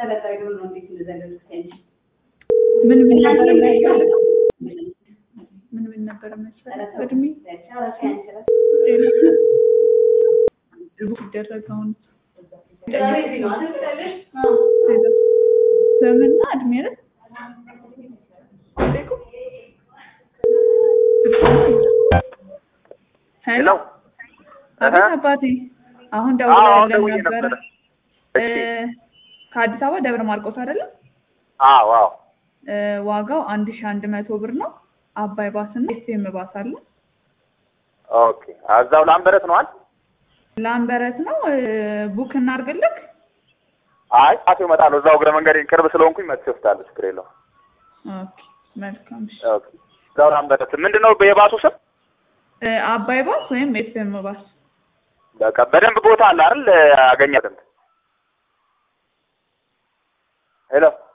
ምን ምን ነበር የሚያስፈልገው? ምን ምን ነበር የሚያስፈልገው? እድሜ ሲደረግ አሁን ስምና እድሜ አይደል? ሄሎ አቤት አባቴ፣ አሁን ደውለውልን ደውዬ ነበረ። ነበረ። እ ከአዲስ አበባ ደብረ ማርቆስ አይደለም? አዎ አዎ እ ዋጋው አንድ ሺህ አንድ መቶ ብር ነው። አባይ ባስ እና ኤስኤም ባስ አለ። ኦኬ እዛው ላምበረት ነው አይደል? ላምበረት ነው። እ ቡክ እናድርግልክ? አይ ጣሴው እመጣለሁ። እዛው እግረ መንገድ ቅርብ ስለሆንኩኝ መጥቼ እወስዳለሁ። ችግር የለውም። ኦኬ መልካም። እሺ ኦኬ እዛው ላምበረት ምንድን ነው የባሱ ስም? እ አባይ ባስ ወይም ኤስኤም ባስ በቃ በደንብ ቦታ አለ አይደል? አገኛለሁ። ሄሎ